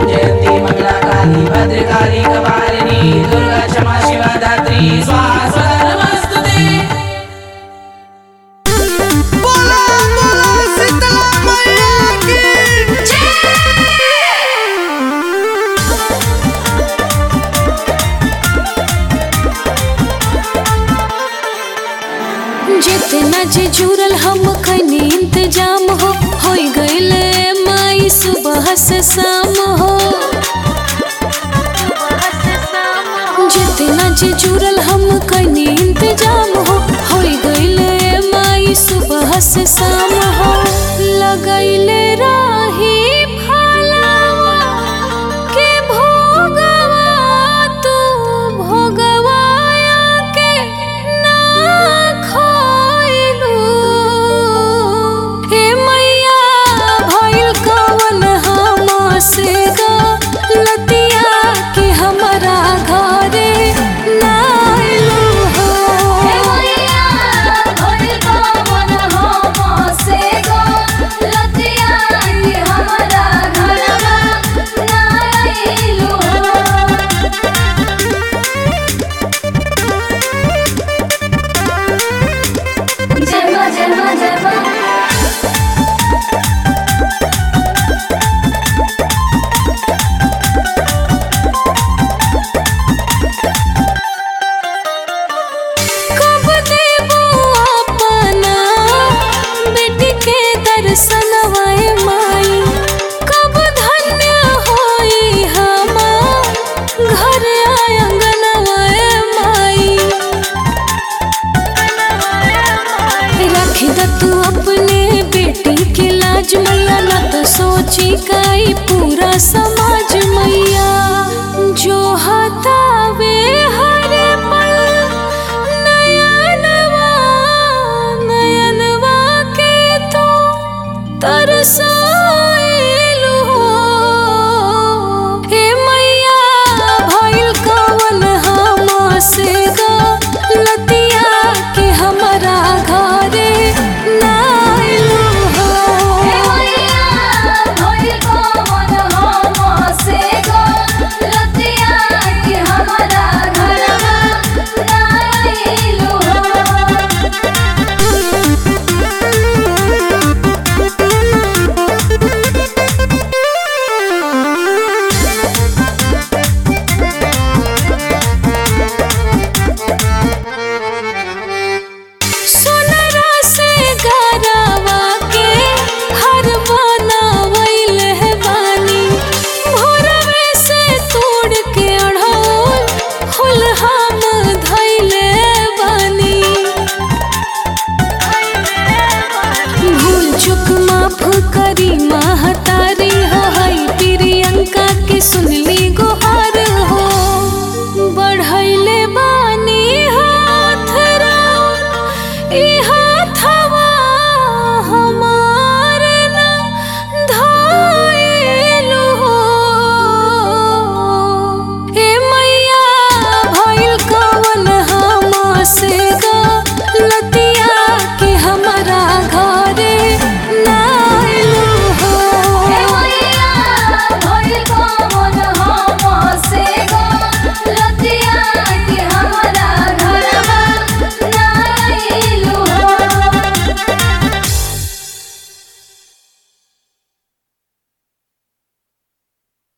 जयंती मंगला काली भद्रकाली कपालिनी दुर्गा क्षमा शिवा धात्री स्वाहा स्वदा नमस्तुते बोला बोला शीतला मैया की जितना जे जुड़ल हम खनी इंतजाम हो हो गईले माई सुबह से शाम हो जितना जे जुड़ल हम खनी इंतजाम हो हो गईले माई सुबह से शाम हो लगैले राही फलावा के भोगवा तू भोगवाया के ना खोइलू हे मैया भइल कवन हमसे लतिया कि हमरा घरे ना अइलू हो हे मैया भइल कवन हमसे लतिया कि हमरा घरवा ना अइलू हो जन्म जन्म जन्म कब देबो अपना बेटी के दर्शनवा ए माई कब धन्य होई हमार घर आंगनवा ए माई रख द तू अपने बेटी के लाज मैया न तो सोची काई पूरा समा